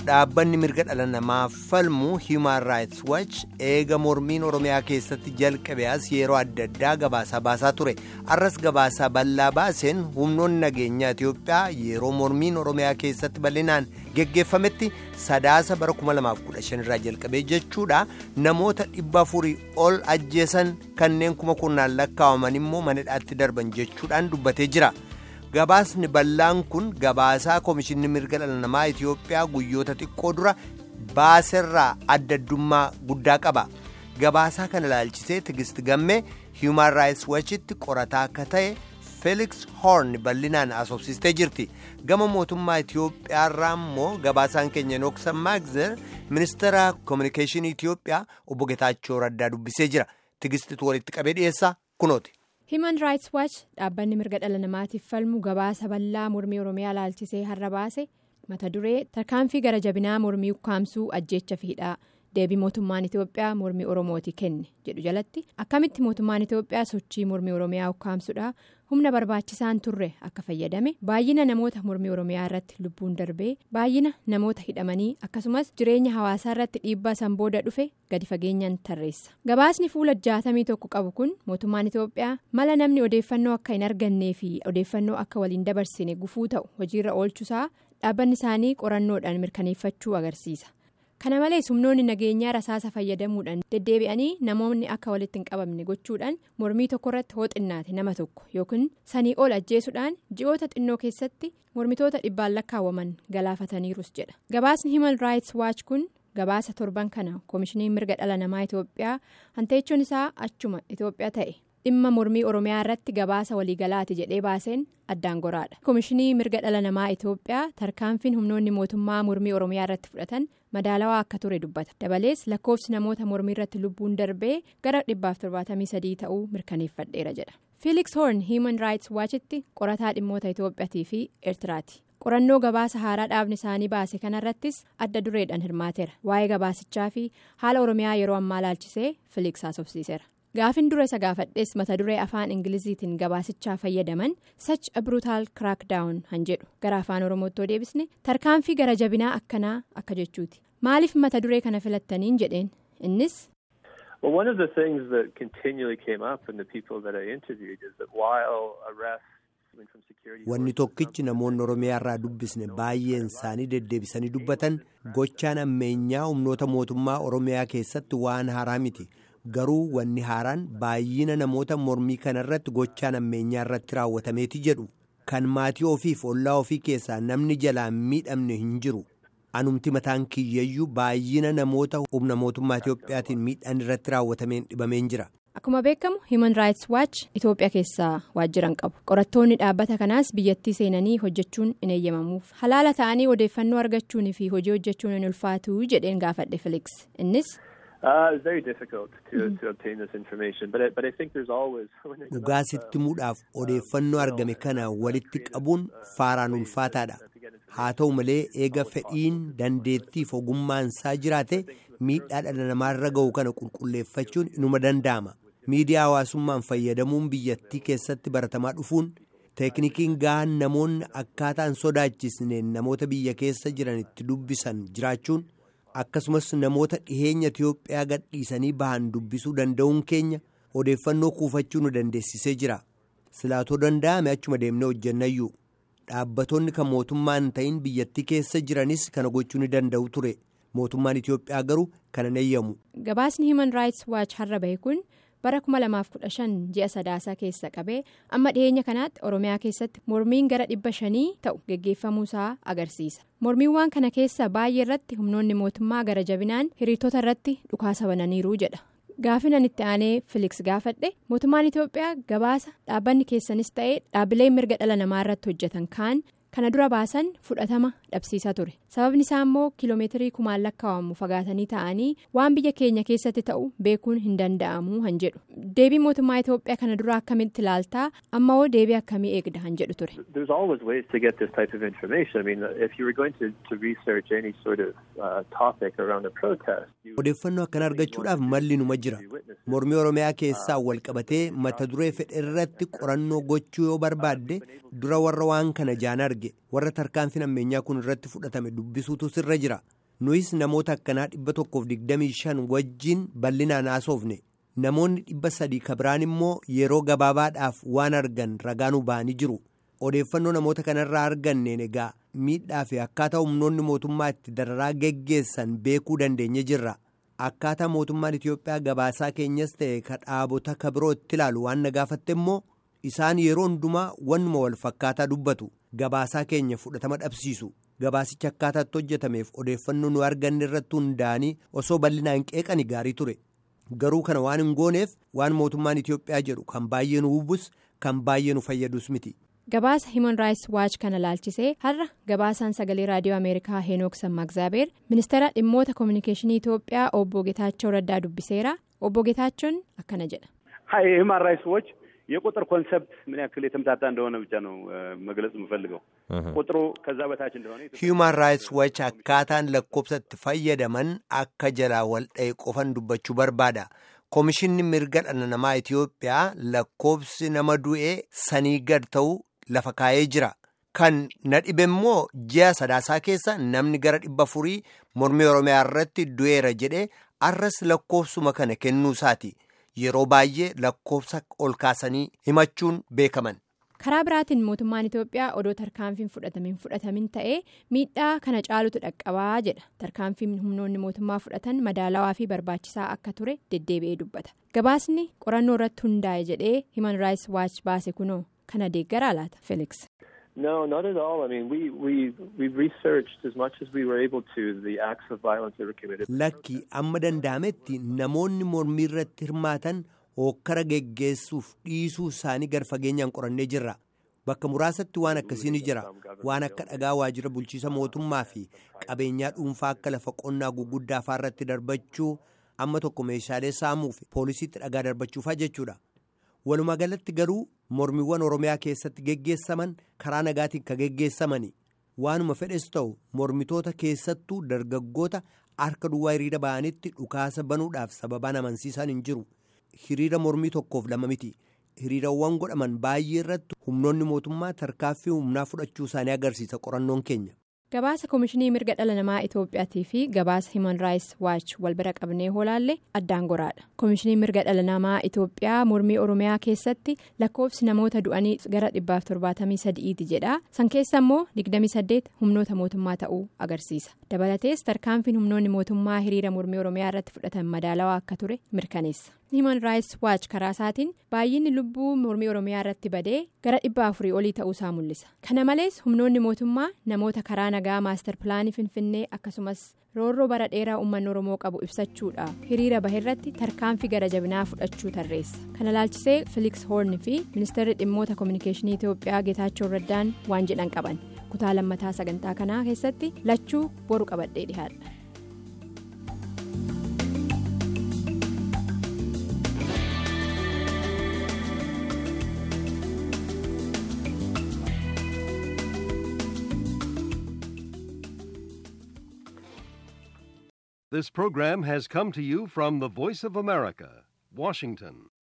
dhaabbanni mirga dhala namaa falmu Human Rights Watch eega mormiin Oromiyaa keessatti jalqabe as yeroo adda addaa gabaasaa baasaa ture. Arras gabaasaa bal'aa baaseen humnoonni nageenyaa Itiyoophiyaa yeroo mormiin Oromiyaa keessatti bal'inaan geggeeffametti sadaasa bara 2015 irraa jalqabee jechuudha namoota dhibba afurii ol ajjeesan kanneen kuma kurnaan lakkaa'aman immoo manadhaatti darban jechuudhaan dubbatee jira. gabaasni bal'aan kun gabaasaa komishinni mirga dhala namaa itiyoophiyaa guyyoota xiqqoo dura baaserraa adda addummaa guddaa qaba gabaasaa kana ilaalchisee tigist gammee human rights watchitti qorataa akka ta'e felix horn bal'inaan asoobsistee jirti gama mootummaa itiyoophiyaarraa immoo gabaasaan keenya nooksan maagzer ministeera koominikeeshinii itiyoophiyaa obbo getaachoo raddaa dubbisee jira tigistitu walitti qabee dhiyeessaa kunooti. Human Rights Watch dhaabbanni mirga dhala namaatiif falmu gabaasa bal'aa mormii Oromiyaa ilaalchisee har'a baase mata duree tarkaanfii gara jabinaa mormii ukkaamsuu ajjeecha fiidhaa deebii mootummaan Itiyoophiyaa mormii Oromooti kenne jedhu jalatti akkamitti mootummaan Itiyoophiyaa sochii mormii Oromiyaa ukkaamsuudha humna barbaachisaan turre akka fayyadame baay'ina namoota mormii Oromiyaa irratti lubbuun darbee baay'ina namoota hidhamanii akkasumas jireenya hawaasaa irratti dhiibbaa san booda dhufe gadi fageenyaan tarreessa gabaasni fuula jaatamii tokko qabu kun mootummaan Itiyoophiyaa mala namni odeeffannoo akka hin argannee fi odeeffannoo akka waliin dabarsine gufuu ta'u hojiirra oolchuusaa dhaabbanni isaanii qorannoodhaan mirkaneeffachuu agarsiisa. kana malees humnoonni nageenyaa rasaasa fayyadamuudhaan deddeebi'anii namoonni akka walitti hin qabamne gochuudhaan mormii tokko irratti hooxinnaate nama tokko yookiin sanii ol ajjeesuudhaan ji'oota xinnoo keessatti mormitoota dhibbaan lakkaawwaman galaafataniirus jedha gabaasni human rights watch kun gabaasa torban kana koomishiniin mirga dhala namaa itiyoophiyaa hanteechuun isaa achuma itiyoophiyaa ta'e dhimma mormii oromiyaa irratti gabaasa waliigalaati jedhee baaseen addaan goraadha koomishinii mirga dhala namaa itiyoophiyaa tarkaanfiin humnoonni mootummaa mormii oromiyaa irratti fudhatan madaalawaa akka ture dubbata dabalees lakkoofsi namoota mormii irratti lubbuun darbee gara dhibbaaf torbaatamii sadii ta'uu mirkaneeffadheera jedha felix horn human rights watchitti qorataa dhimmoota itiyoophiyaatii fi eertiraati qorannoo gabaasa haaraa dhaabni isaanii baase kanarrattis adda dureedhaan hirmaateera waa'ee gabaasichaa fi haala oromiyaa yeroo ammaa ilaalchisee felix haasofsiiseera. gaafin dura isa gaafadhees mata duree afaan ingiliziitiin gabaasichaa fayyadaman sach a brutal crackdown han jedhu gara afaan oromootti deebisne tarkaanfii gara jabinaa akkanaa akka jechuuti maaliif mata duree kana filattaniin jedheen innis. Well, one of the things that continually came up in the people that I interviewed is that while arrests Wanni tokkichi namoonni Oromiyaa irraa dubbisne baay'een isaanii deddeebisanii dubbatan gochaan ammeenyaa humnoota mootummaa Oromiyaa keessatti waan haaraa miti. garuu wanni haaraan baay'ina namoota mormii kanarratti gochaan ammeenyaa irratti raawwatameeti jedhu kan maatii ofiif ollaa ofii keessaa namni jalaan miidhamne hin jiru anumti mataan kiyyayyuu baay'ina namoota humna mootummaa Itiyoophiyaatiin miidhaan irratti raawwatameen dhibameen jira. Akkuma beekamu Human Rights Watch Itoophiyaa keessaa waajjiran qabu. Qorattoonni dhaabbata kanaas biyyattii seenanii hojjechuun hin eeyyamamuuf. Halaala ta'anii odeeffannoo argachuun fi hojii hojjechuun hin ulfaatu jedheen gaafadhe Felix. Innis. Dhugaa sitti muudhaaf odeeffannoo argame kana walitti qabuun faaraan ulfaataadha. Haa ta'u malee eega fedhiin dandeettiif ogummaan isaa jiraate miidhaa dhala namaarra ga'u kana qulqulleeffachuun inuma danda'ama. Miidiyaa hawaasummaan fayyadamuun biyyattii keessatti baratamaa dhufuun teeknikiin gahaan namoonni akkaataan sodaachisneen namoota biyya keessa jiranitti dubbisan jiraachuun. akkasumas namoota dhiheenya Itiyoophiyaa gadhiisanii bahan dubbisuu danda'uun keenya odeeffannoo kuufachuu nu dandeessisee jira silaatoo danda'ame achuma deemnee hojjennayyuu dhaabbatonni kan mootummaa hin ta'in biyyattii keessa jiranis kana gochuu ni danda'u ture mootummaan Itiyoophiyaa garuu kana hin eeyyamu. gabaasni human rights watch har'a bahe kun bara 2015 ji'a sadaasaa keessa qabee amma dhiheenya kanaatti oromiyaa keessatti mormiin gara dhibba shanii ta'u geggeeffamuusaa agarsiisa mormiiwwan kana keessa baay'ee irratti humnoonni mootummaa gara jabinaan hiriirtota irratti dhukaasa bananiiru jedha gaafinan itti aanee filiks gaafadhe mootummaan itiyoophiyaa gabaasa dhaabbanni keessanis ta'ee dhaabbileen mirga dhala namaa irratti hojjetan kaan kana dura baasan fudhatama dhabsiisaa ture sababni isaa immoo kiiloomeetirii kumaan lakkaa'amu fagaatanii ta'anii waan biyya keenya keessatti ta'u beekuun hin danda'amu han jedhu deebii mootummaa itiyoophiyaa kana dura akkamitti ilaaltaa amma hoo deebii akkamii eegda han jedhu ture. There's always ways to get this type of information. I mean, if you were going to, to research any sort of uh, topic around a protest. Odeeffannoo akkana argachuudhaaf malli numa jira. Mormii Oromiyaa keessaa wal qabatee mata duree fedhe irratti qorannoo gochuu yoo barbaadde dura warra waan kana jaan arge warra tarkaanfiin ammeenyaa kun irratti fudhatame dubbisuutu sirra jira. nuyis namoota akkanaa dhibba tokkoof digdamii shan wajjin bal'inaan haasofne namoonni dhibba sadii kabiraan immoo yeroo gabaabaadhaaf waan argan ragaanuu ba'anii jiru odeeffannoo namoota kanarraa arganneen egaa miidhaa fi akkaataa humnoonni mootummaa itti dararaa geggeessan beekuu dandeenye jirra akkaataa mootummaan Itiyoophiyaa gabaasaa keenyas ta'e ka dhaabota kabiroo itti ilaalu waan na gaafatte immoo isaan yeroo hundumaa wannuma wal fakkaataa dubbatu gabaasaa keenya fudhatama dhabsiisu. gabaasicha akkaataatti hojjetameef odeeffannoo nu arganne irratti hundaa'anii osoo bal'inaan qeeqani gaarii ture garuu kana waan hin gooneef waan mootummaan Itiyoophiyaa jedhu kan baay'ee nu hubus kan baay'ee nu fayyadus miti. gabaasa himan raayis waachi kana laalchisee har'a gabaasaan sagalee raadiyoo ameerikaa heenook sammaaxzaabeer ministeera dhimmoota koominikeeshinii Itiyoophiyaa obbo Getaachoo Raddaa dubbiseera obbo Getaachoon akkana jedha. himan raayis waachi የቁጥር ኮንሰፕት ምን ያክል የተምታታ እንደሆነ ብቻ ነው መግለጽ የምፈልገው ቁጥሩ ከዛ በታች እንደሆነ himan raayis waachi akkaataan lakkoofsa itti fayyadaman akka jalaa waldha'e qofan dubbachuu barbaada koomishinni mirga dhala namaa Itiyoophiyaa lakkoofsi nama du'ee sanii gad ta'u lafa kaa'ee jira kan na dhibe immoo ji'a sadaasaa keessa namni gara dhibba furii mormii oromiyaa irratti du'eera jedhee arras lakkoofsuma kana kennuu isaati. yeroo baay'ee lakkoofsa ol kaasanii himachuun beekaman. karaa biraatiin mootummaan itiyoophiyaa odoo tarkaanfiin fudhatamin fudhatamin ta'ee miidhaa kana caalutu dhaqqabaa jedha tarkaanfiin humnoonni mootummaa fudhatan madaalawaa fi barbaachisaa akka ture deddeebi'ee dubbata gabaasni qorannoo irratti hundaa'e jedhee himan raayis waachi baase kunoo kana deeggaraa laata felix. No, not at all. I mean, we, we, we researched as much as we were able to the acts of violence that were committed. Lakki amma danda'ametti namoonni mormii irratti hirmaatan hokkara geggeessuuf dhiisuu isaanii gar fageenyaan qorannee jirra. Bakka muraasatti waan akkasii ni jira. Waan akka dhagaa waajjira bulchiisa mootummaa fi qabeenyaa dhuunfaa akka lafa qonnaa guguddaa irratti darbachuu amma tokko meeshaalee saamuu fi poolisiitti dhagaa darbachuufaa jechuudha. walumaa galatti garuu mormiiwwan oromiyaa keessatti geggeessaman karaa nagaatiin ka geggeessamani waanuma fedhes ta'u mormitoota keessattuu dargaggoota harka duwwaa hiriira ba'anitti dhukaasa banuudhaaf sababaan amansiisan hin jiru hiriira mormii tokkoof lama miti hiriirawwan godhaman baay'ee irratti humnoonni mootummaa tarkaaffii humnaa fudhachuu isaanii agarsiisa qorannoon keenya. gabaasa koomishinii mirga dhala namaa itoophiyaatii fi gabaasa himan raayis waachi wal bira qabnee hoolaalle addaan goraadha koomishinii mirga dhala namaa itoophiyaa mormii oromiyaa keessatti lakkoofsi namoota du'anii gara dhibbaaf torbaatamii sadi'iiti jedha san keessa immoo digdamii saddeet humnoota mootummaa ta'uu agarsiisa dabalatees tarkaanfiin humnoonni mootummaa hiriira mormii oromiyaa irratti fudhatan madaalawaa akka ture mirkaneessa. himan raayis waachi karaa isaatiin baay'inni lubbuu mormii oromiyaa irratti badee gara dhibba afurii olii ta'uusaa mul'isa kana malees humnoonni mootummaa namoota karaa nagaa maastar pilaanii finfinnee akkasumas roorroo bara dheeraa uummanni oromoo qabu ibsachuudha hiriira baheerratti tarkaanfii gara jabinaa fudhachuu tarreessa kana laalchisee filiks hoorn fi ministeerri dhimmoota koominikeeshinii itiyoophiyaa geetaachoo raddaan waan jedhan qaban kutaa lammataa sagantaa kanaa keessatti lachuu boru qabadhee dhihaadha. This program has come to you from the Voice of America, Washington.